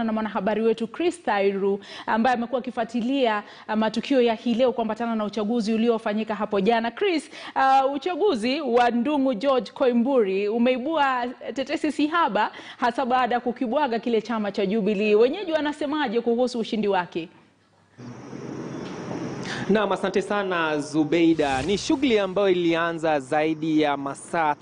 kuungana na mwanahabari wetu Chris Thairu ambaye amekuwa akifuatilia uh, matukio ya hii leo kuambatana na uchaguzi uliofanyika hapo jana. Chris, uh, uchaguzi wa Ndung'u George Koimburi umeibua tetesi sihaba, hasa baada ya kukibwaga kile chama cha Jubilee. Wenyeji wanasemaje kuhusu ushindi wake? Naam, asante sana Zubeida. Ni shughuli ambayo ilianza zaidi ya masaa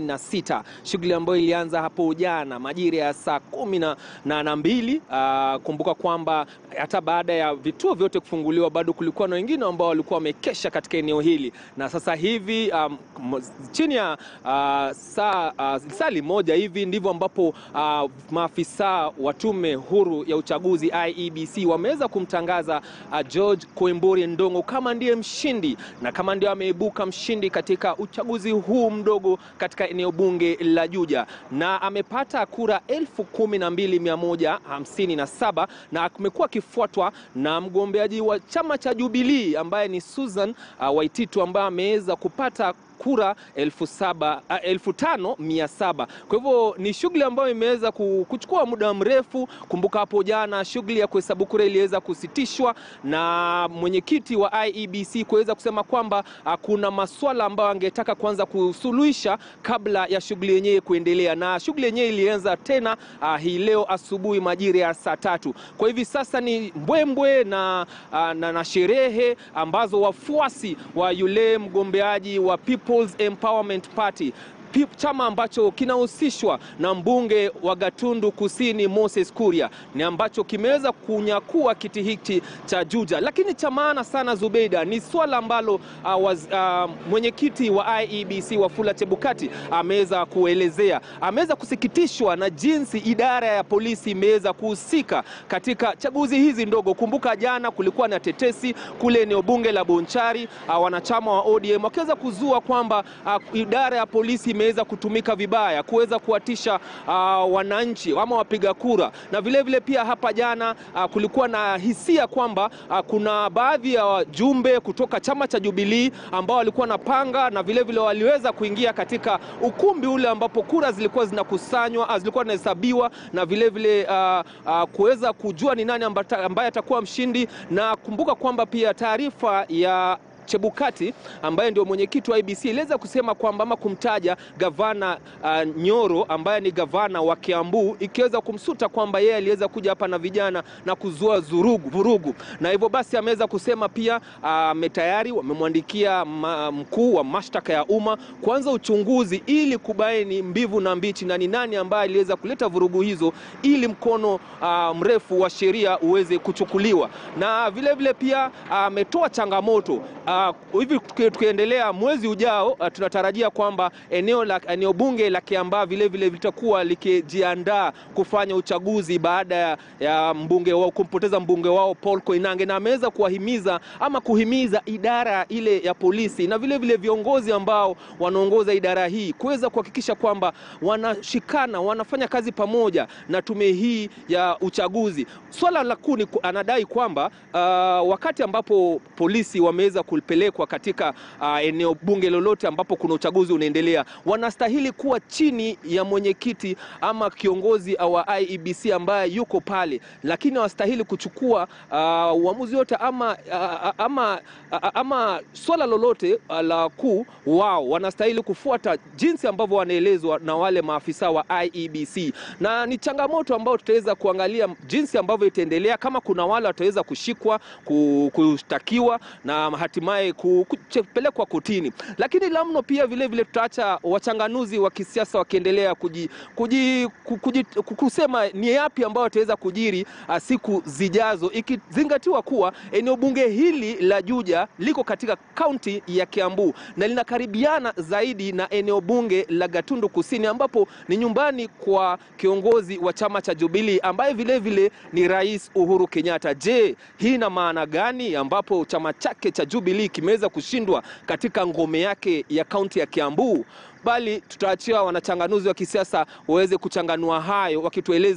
36, shughuli ambayo ilianza hapo jana majira ya saa kumi na mbili. Uh, kumbuka kwamba hata baada ya vituo vyote kufunguliwa bado kulikuwa na wengine ambao walikuwa wamekesha katika eneo hili, na sasa hivi um, chini ya uh, saa uh, sali moja hivi ndivyo ambapo uh, maafisa wa tume huru ya uchaguzi IEBC wameweza kumtangaza uh, George Koimburi Ndung'u kama ndiye mshindi na kama ndio ameibuka mshindi katika uchaguzi huu mdogo katika eneo bunge la Juja, na amepata kura elfu kumi na mbili mia moja hamsini na saba na amekuwa akifuatwa na mgombeaji wa chama cha Jubilee ambaye ni Susan uh, Waititu ambaye ameweza kupata kura elfu saba, uh, elfu tano mia saba. Kwa hivyo ni shughuli ambayo imeweza kuchukua muda mrefu. Kumbuka hapo jana shughuli ya kuhesabu kura iliweza kusitishwa na mwenyekiti wa IEBC kuweza kusema kwamba uh, kuna maswala ambayo angetaka kuanza kusuluhisha kabla ya shughuli yenyewe kuendelea, na shughuli yenyewe ilianza tena uh, hii leo asubuhi majira ya saa tatu. Kwa hivi sasa ni mbwembwe na, uh, na, na sherehe ambazo wafuasi wa yule mgombeaji wa People's Empowerment Party chama ambacho kinahusishwa na mbunge wa Gatundu Kusini Moses Kuria ni ambacho kimeweza kunyakua kiti hiki cha Juja. Lakini cha maana sana Zubeida, ni swala ambalo uh, uh, mwenyekiti wa IEBC Wafula Chebukati ameweza kuelezea. Ameweza kusikitishwa na jinsi idara ya polisi imeweza kuhusika katika chaguzi hizi ndogo. Kumbuka jana kulikuwa na tetesi kule eneo bunge la Bonchari, uh, wanachama wa ODM wakiweza kuzua kwamba uh, idara ya polisi imeweza kutumika vibaya kuweza kuwatisha uh, wananchi ama wapiga kura, na vilevile vile pia hapa jana uh, kulikuwa na hisia kwamba uh, kuna baadhi ya wajumbe kutoka chama cha Jubilee ambao walikuwa na panga na vilevile vile waliweza kuingia katika ukumbi ule ambapo kura zilikuwa zinakusanywa, zilikuwa zinahesabiwa na vilevile uh, uh, kuweza kujua ni nani ambaye atakuwa mshindi, na kumbuka kwamba pia taarifa ya Chebukati ambaye ndio mwenyekiti wa IEBC iliweza kusema kwamba ama kumtaja gavana uh, Nyoro ambaye ni gavana wa Kiambu, ikiweza kumsuta kwamba yeye aliweza kuja hapa na vijana na kuzua zurugu, vurugu, na hivyo basi ameweza kusema pia tayari uh, wamemwandikia mkuu wa mashtaka ya umma kuanza uchunguzi ili kubaini mbivu na mbichi na ni nani ambaye aliweza kuleta vurugu hizo, ili mkono uh, mrefu wa sheria uweze kuchukuliwa, na vilevile vile pia ametoa uh, changamoto uh, Uh, hivi tukiendelea mwezi ujao uh, tunatarajia kwamba eneo la eneo bunge la Kiambaa vile vile litakuwa likijiandaa kufanya uchaguzi baada ya, ya mbunge wao kumpoteza mbunge wao Paul Koinange, na ameweza kuwahimiza ama kuhimiza idara ile ya polisi na vile vile viongozi ambao wanaongoza idara hii kuweza kuhakikisha kwamba wanashikana wanafanya kazi pamoja na tume hii ya uchaguzi. Swala la kuu anadai kwamba uh, wakati ambapo polisi wameweza pelekwa katika uh, eneo bunge lolote ambapo kuna uchaguzi unaendelea, wanastahili kuwa chini ya mwenyekiti ama kiongozi wa IEBC ambaye yuko pale, lakini hawastahili kuchukua uh, uamuzi wote ama, uh, ama, uh, ama swala lolote uh, la kuu wao. Wanastahili kufuata jinsi ambavyo wanaelezwa na wale maafisa wa IEBC, na ni changamoto ambayo tutaweza kuangalia jinsi ambavyo itaendelea, kama kuna wale wataweza kushikwa, kushtakiwa na hatimaye kupelekwa kotini. Lakini la mno pia vile vile tutaacha wachanganuzi wa kisiasa wakiendelea kuji, kuji, kuji, kusema ni yapi ambayo wataweza kujiri siku zijazo, ikizingatiwa kuwa eneo bunge hili la Juja liko katika kaunti ya Kiambu na linakaribiana zaidi na eneo bunge la Gatundu Kusini ambapo ni nyumbani kwa kiongozi wa chama cha Jubilee ambaye vile vile ni Rais Uhuru Kenyatta. Je, hii ina maana gani ambapo chama chake cha Jubilee kimeweza kushindwa katika ngome yake ya kaunti ya Kiambu? Bali tutaachia wanachanganuzi wa kisiasa waweze kuchanganua hayo, wakitueleza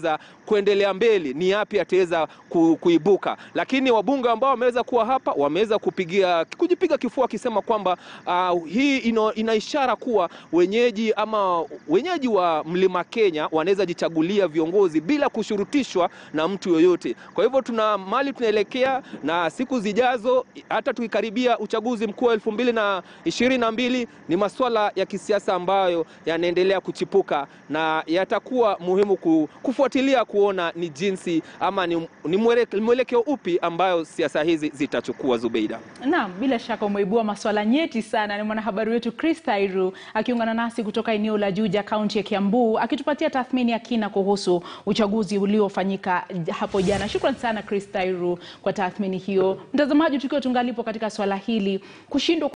kuendelea mbele ni yapi ataweza ku, kuibuka. Lakini wabunge ambao wameweza kuwa hapa wameweza kupigia kujipiga kifua akisema kwamba uh, hii ino, ina ishara kuwa wenyeji ama wenyeji wa Mlima Kenya wanaweza jichagulia viongozi bila kushurutishwa na mtu yoyote. Kwa hivyo tuna mali tunaelekea, na siku zijazo, hata tukikaribia uchaguzi mkuu wa elfu mbili na ishirini na mbili ni masuala ya kisiasa ambayo yanaendelea kuchipuka na yatakuwa muhimu kufuatilia kuona ni jinsi ama ni, ni mwelekeo upi ambayo siasa hizi zitachukua. Zubeida. Naam, bila shaka umeibua masuala nyeti sana. Ni mwanahabari wetu Chris Tairu akiungana nasi kutoka eneo la Juja, kaunti ya Kiambu, akitupatia tathmini ya kina kuhusu uchaguzi uliofanyika hapo jana. Shukran sana Chris Tairu kwa tathmini hiyo. Mtazamaji, tukiwa tungalipo katika swala hili kushindwa